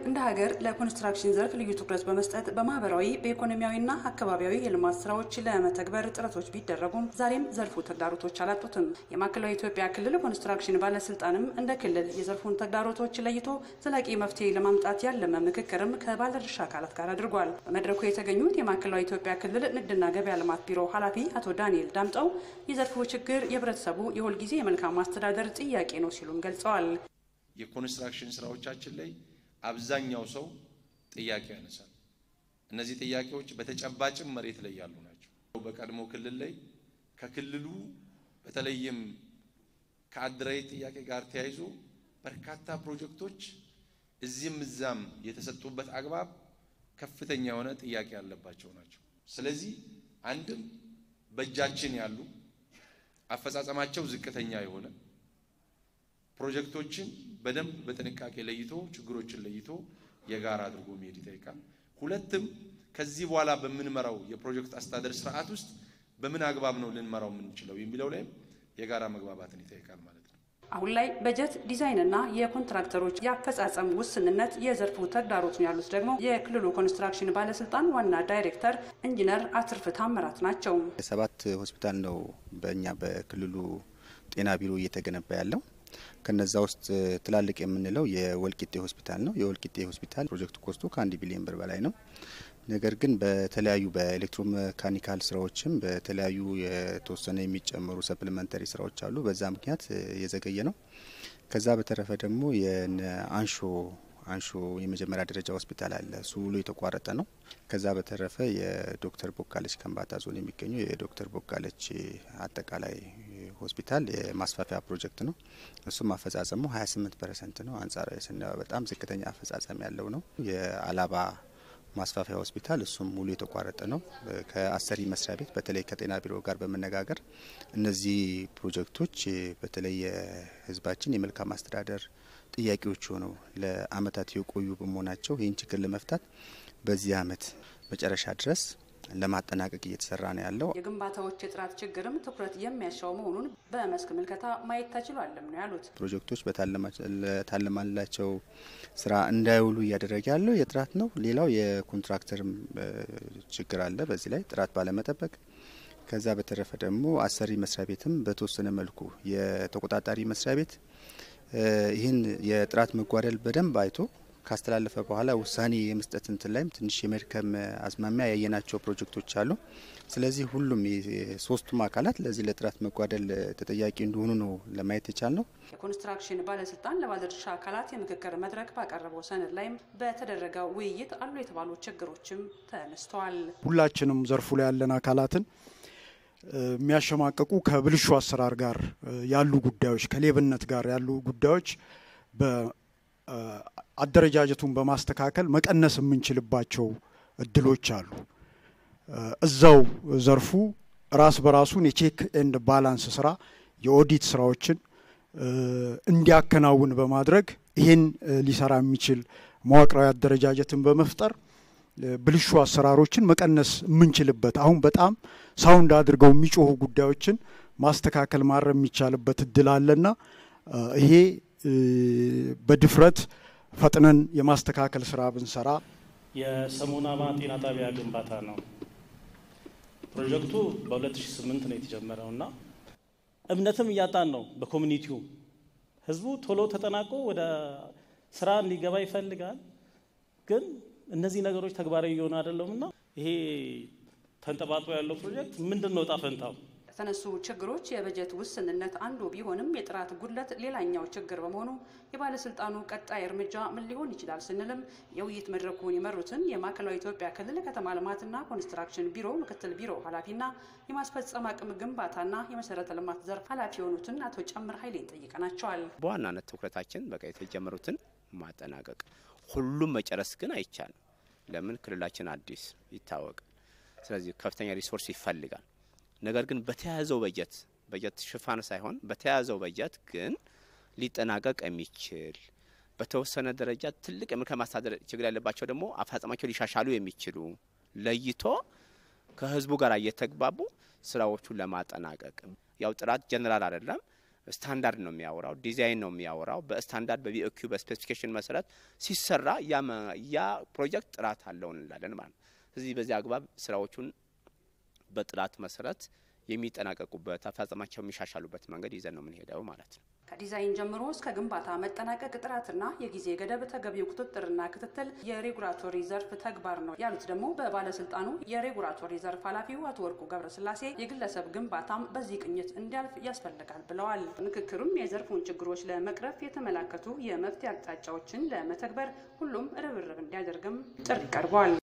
እንደ ሀገር ለኮንስትራክሽን ዘርፍ ልዩ ትኩረት በመስጠት በማህበራዊ በኢኮኖሚያዊና አካባቢያዊ የልማት ስራዎች ለመተግበር ጥረቶች ቢደረጉም ዛሬም ዘርፉ ተግዳሮቶች አላጡትም። የማዕከላዊ ኢትዮጵያ ክልል ኮንስትራክሽን ባለስልጣንም እንደ ክልል የዘርፉን ተግዳሮቶች ለይቶ ዘላቂ መፍትሄ ለማምጣት ያለመ ምክክርም ከባለድርሻ አካላት ጋር አድርጓል። በመድረኩ የተገኙት የማዕከላዊ ኢትዮጵያ ክልል ንግድና ገበያ ልማት ቢሮ ኃላፊ አቶ ዳንኤል ዳምጠው የዘርፉ ችግር የህብረተሰቡ የሁልጊዜ የመልካም ማስተዳደር ጥያቄ ነው ሲሉም ገልጸዋል። የኮንስትራክሽን ስራዎቻችን ላይ አብዛኛው ሰው ጥያቄ ያነሳል። እነዚህ ጥያቄዎች በተጨባጭም መሬት ላይ ያሉ ናቸው። በቀድሞ ክልል ላይ ከክልሉ በተለይም ከአደራዊ ጥያቄ ጋር ተያይዞ በርካታ ፕሮጀክቶች እዚህም እዛም የተሰጡበት አግባብ ከፍተኛ የሆነ ጥያቄ ያለባቸው ናቸው። ስለዚህ አንድም በእጃችን ያሉ አፈጻጸማቸው ዝቅተኛ የሆነ ፕሮጀክቶችን በደንብ በጥንቃቄ ለይቶ ችግሮችን ለይቶ የጋራ አድርጎ መሄድ ይጠይቃል። ሁለትም ከዚህ በኋላ በምንመራው የፕሮጀክት አስተዳደር ስርዓት ውስጥ በምን አግባብ ነው ልንመራው የምንችለው የሚለው ላይም የጋራ መግባባትን ይጠይቃል ማለት ነው። አሁን ላይ በጀት ዲዛይንና የኮንትራክተሮች የአፈጻጸም ውስንነት የዘርፉ ተግዳሮት ነው ያሉት ደግሞ የክልሉ ኮንስትራክሽን ባለስልጣን ዋና ዳይሬክተር ኢንጂነር አትርፍ ታምራት ናቸው። ሰባት ሆስፒታል ነው በእኛ በክልሉ ጤና ቢሮ እየተገነባ ያለው። ከነዛ ውስጥ ትላልቅ የምንለው የወልቂጤ ሆስፒታል ነው። የወልቂጤ ሆስፒታል ፕሮጀክት ኮስቱ ከአንድ ቢሊዮን ብር በላይ ነው። ነገር ግን በተለያዩ በኤሌክትሮሜካኒካል ስራዎችም በተለያዩ የተወሰነ የሚጨመሩ ሰፕሊመንተሪ ስራዎች አሉ። በዛ ምክንያት የዘገየ ነው። ከዛ በተረፈ ደግሞ የአንሾ አንሾ የመጀመሪያ ደረጃ ሆስፒታል አለ። እሱ ውሎ የተቋረጠ ነው። ከዛ በተረፈ የዶክተር ቦጋለች ከንባታ ዞን የሚገኘው የዶክተር ቦጋለች አጠቃላይ ሆስፒታል የማስፋፊያ ፕሮጀክት ነው። እሱም አፈጻጸሙ 28 ፐርሰንት ነው። አንጻራዊ ስናየው በጣም ዝቅተኛ አፈጻጸም ያለው ነው። የአላባ ማስፋፊያ ሆስፒታል እሱም ሙሉ የተቋረጠ ነው። ከአሰሪ መስሪያ ቤት በተለይ ከጤና ቢሮ ጋር በመነጋገር እነዚህ ፕሮጀክቶች በተለይ የሕዝባችን የመልካም አስተዳደር ጥያቄዎች ሆነው ለአመታት የቆዩ በመሆናቸው ይህን ችግር ለመፍታት በዚህ አመት መጨረሻ ድረስ ለማጠናቀቅ እየተሰራ ነው ያለው። የግንባታዎች የጥራት ችግርም ትኩረት የሚያሻው መሆኑን በመስክ ምልከታ ማየት ተችሏልም ነው ያሉት። ፕሮጀክቶች በታለማላቸው ስራ እንዳይውሉ እያደረገ ያለው የጥራት ነው። ሌላው የኮንትራክተርም ችግር አለ በዚህ ላይ ጥራት ባለመጠበቅ። ከዛ በተረፈ ደግሞ አሰሪ መስሪያ ቤትም በተወሰነ መልኩ የተቆጣጣሪ መስሪያ ቤት ይህን የጥራት መጓደል በደንብ አይቶ ካስተላለፈ በኋላ ውሳኔ የመስጠት እንትን ላይም ትንሽ የመድከም አዝማሚያ ያየናቸው ፕሮጀክቶች አሉ። ስለዚህ ሁሉም ሶስቱም አካላት ለዚህ ለጥራት መጓደል ተጠያቂ እንደሆኑ ነው ለማየት የቻል ነው። የኮንስትራክሽን ባለስልጣን ለባለድርሻ አካላት የምክክር መድረክ ባቀረበው ሰነድ ላይም በተደረገው ውይይት አሉ የተባሉ ችግሮችም ተነስተዋል። ሁላችንም ዘርፉ ላይ ያለን አካላትን የሚያሸማቀቁ ከብልሹ አሰራር ጋር ያሉ ጉዳዮች፣ ከሌብነት ጋር ያሉ ጉዳዮች አደረጃጀቱን በማስተካከል መቀነስ የምንችልባቸው እድሎች አሉ። እዛው ዘርፉ ራስ በራሱን የቼክ ኤንድ ባላንስ ስራ የኦዲት ስራዎችን እንዲያከናውን በማድረግ ይህን ሊሰራ የሚችል መዋቅራዊ አደረጃጀትን በመፍጠር ብልሹ አሰራሮችን መቀነስ የምንችልበት አሁን በጣም ሳውንድ አድርገው የሚጮሁ ጉዳዮችን ማስተካከል ማረም የሚቻልበት እድል አለና ይሄ በድፍረት ፈጥነን የማስተካከል ስራ ብንሰራ። የሰሙናማ ጤና ጣቢያ ግንባታ ነው። ፕሮጀክቱ በ2008 ነው የተጀመረው እና እምነትም እያጣን ነው። በኮሚኒቲው ህዝቡ ቶሎ ተጠናቆ ወደ ስራ እንዲገባ ይፈልጋል። ግን እነዚህ ነገሮች ተግባራዊ እየሆኑ አይደለም እና ይሄ ተንጠባጥቦ ያለው ፕሮጀክት ምንድን ነው ዕጣ ፈንታው? ከተነሱ ችግሮች የበጀት ውስንነት አንዱ ቢሆንም የጥራት ጉድለት ሌላኛው ችግር በመሆኑ የባለስልጣኑ ቀጣይ እርምጃ ምን ሊሆን ይችላል ስንልም የውይይት መድረኩን የመሩትን የማዕከላዊ ኢትዮጵያ ክልል ከተማ ልማትና ኮንስትራክሽን ቢሮ ምክትል ቢሮ ኃላፊና የማስፈጸም አቅም ግንባታና የመሰረተ ልማት ዘርፍ ኃላፊ የሆኑትን አቶ ጨምር ኃይሌን ጠይቀናቸዋል። በዋናነት ትኩረታችን በቃ የተጀመሩትን ማጠናቀቅ፣ ሁሉም መጨረስ ግን አይቻልም። ለምን ክልላችን አዲስ ይታወቃል። ስለዚህ ከፍተኛ ሪሶርስ ይፈልጋል። ነገር ግን በተያያዘው በጀት በጀት ሽፋን ሳይሆን በተያያዘው በጀት ግን ሊጠናቀቅ የሚችል በተወሰነ ደረጃ ትልቅ የመልካም አስተዳደር ችግር ያለባቸው ደግሞ አፈጻጸማቸው ሊሻሻሉ የሚችሉ ለይቶ ከህዝቡ ጋር እየተግባቡ ስራዎቹን ለማጠናቀቅ ያው ጥራት ጀነራል አይደለም። ስታንዳርድ ነው የሚያወራው፣ ዲዛይን ነው የሚያወራው። በስታንዳርድ በቢኦኪው በስፔሲፊኬሽን መሰረት ሲሰራ ያ ፕሮጀክት ጥራት አለው እንላለን ማለት ነው። ስለዚህ በዚህ አግባብ ስራዎቹን በጥራት መሰረት የሚጠናቀቁበት አፈጻጸማቸው የሚሻሻሉበት መንገድ ይዘን ነው የምንሄደው ማለት ነው። ከዲዛይን ጀምሮ እስከ ግንባታ መጠናቀቅ ጥራትና የጊዜ ገደብ ተገቢው ቁጥጥርና ክትትል የሬጉላቶሪ ዘርፍ ተግባር ነው ያሉት ደግሞ በባለስልጣኑ የሬጉላቶሪ ዘርፍ ኃላፊው አቶ ወርቁ ገብረስላሴ የግለሰብ ግንባታም በዚህ ቅኝት እንዲያልፍ ያስፈልጋል ብለዋል። ምክክሩም የዘርፉን ችግሮች ለመቅረፍ የተመላከቱ የመፍትሄ አቅጣጫዎችን ለመተግበር ሁሉም ርብርብ እንዲያደርግም ጥሪ ቀርቧል።